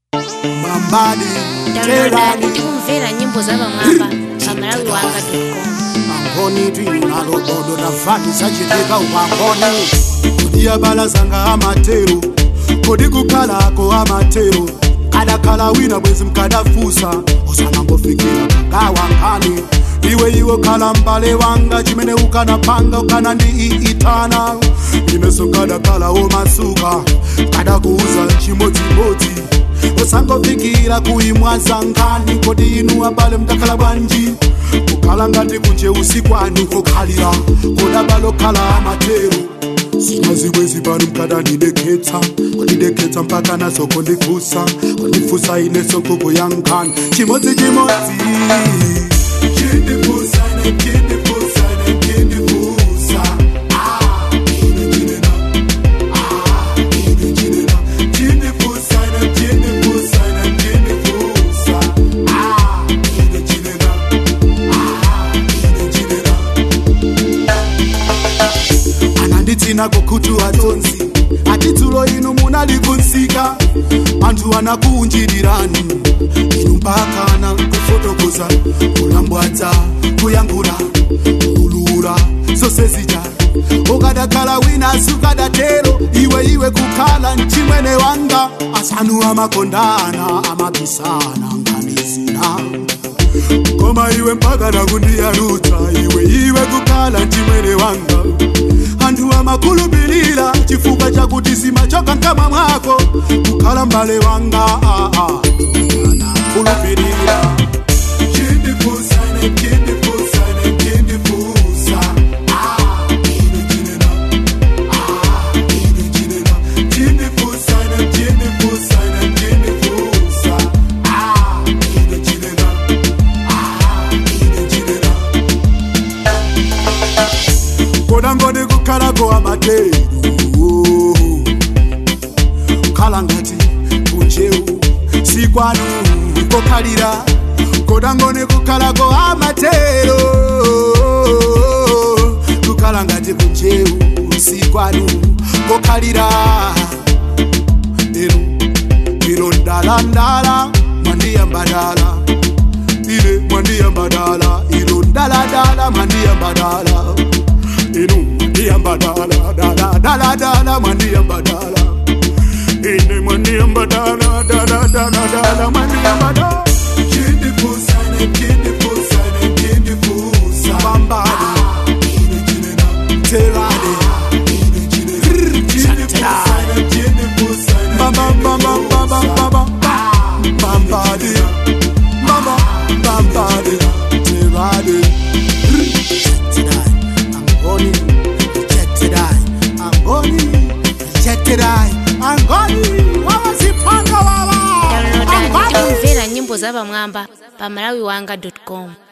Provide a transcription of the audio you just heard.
mambadi downloadani tikumvera nyimbo za pamwamba pa malawi wanga com angoni twinalobodo tafati sachitika upangoni kodi abalazanga amatero kodi kukhalako amatero kadakhala wina bwezi mkadafusa usanangofikira kagawankani iwe iwe khala mbale wanga chimene ukanapanga ukana ndi iitana ineso kadakalawo masuka kadakuuza chimodzimodzi usangofikira kuimwaza nkani kodi inu abale mtakhala bwanji kukhala ngati kunje usikwani kokhalira kodabalo khala amatero zina zibwezi pano mkadanidekhetsa kondidekhetsa mpaka nazo kondifusa kondifusa ineso nkhuku yankani chimodzi chimodzi Chindifusa ne chindifusa ne chindifusa Ah, ine chinena Ah, ine chinena Chindifusa ne chindifusa ne chindifusa Ah, ine chinena Ah, ine chinena ananditsina kukutu atonzi atidzulo inu munalikunsika anthu anakuunjirirani inu mpakana kufotokoza kulambwadza kuyankhula kulula zose zija ukadakhala wina sukadatero iwe iwe kukhala mchimwene wanga asanu amakondana amabisana nganizina koma iwe mpaka nakundiyarutsa iwe iwe kukhala mchimwene wanga anthu amakhulupirira chifukwa chakuti simachoka mkamwa mwako kukhala mbale wanga ah, ah. anakhulupirira Chindifusa ne chindifusa ne chindifusa Ah, ine chinena Ah, ine chinena Chindifusa ne chindifusa ne chindifusa Ah, ine chinena Ah, ine chinena kona ngoni kukhalako amatero kukhala ngati kunjewu sikwanu kokhalira kona ngoni kukhalako amatero kukhala ngati kunjewu sikwanu kokhalira inu ilo ndalandala mwandiyambadala ile mwandiyambadala ilo ndaladala mwandiyambadala inu mwandiyambadala dala dala dala mwandiyambadala ine mwandiyambadala dala dala dala mwandiyambadala chindifusane chindifusane chindifusa bambade ine chinena telade ine chinena chindifusane chindifusane bamba bamba bamba bamba bambade bamba bambade telade Rejected I, I'm going. Rejected I, I'm going. Rejected I, I'm going. Wawasipanga wawa. downloadani I'm going. tikumvera nyimbo za pamwamba pa malawi wanga com